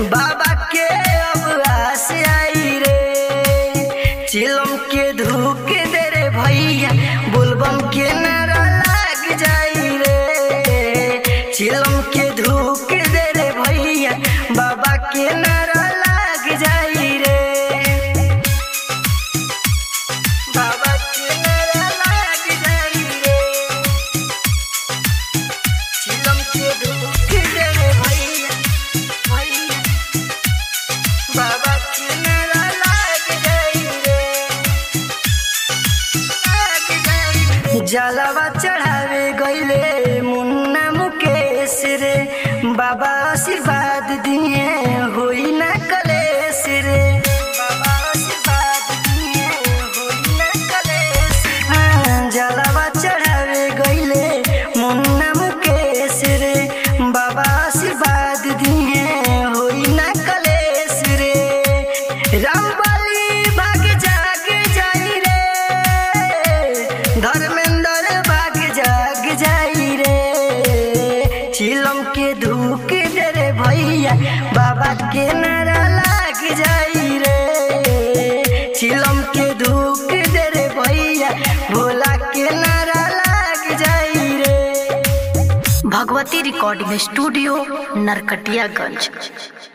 बाबा के अब आस आई रे चिलम के धूक दे रे भैया बोलबम के नारा लाग जाई रे चिलम के धूक दे रे भैया बाबा के नारा लाग जाई रे बाबा के नारा लाग जाई रे चिलम के धूक दे रे भैया भैया बाबा के नारा लाग जाई रे लाग जाई रे जलवा चढ़ावे गईले मुन्ना मुकेश रे बाबा आशीर्वाद दिए होई ना कलेश रे बाबा आशीर्वाद दिए होई ना कलेश हाँ, जलवा चढ़ावे गईले मुन्ना मुकेश रे बाबा आशीर्वाद दिए होई ना कलेश रे रामबली भाग जाग जाई रे धर्मेंद्र भाग जाग जाई रे चिलम के धूक दे रे भैया बाबा के नारा लाग जाई रे चिलम के धूक दे रे भैया भोला के नारा लाग जाई रे भगवती रिकॉर्डिंग स्टूडियो नरकटियागंज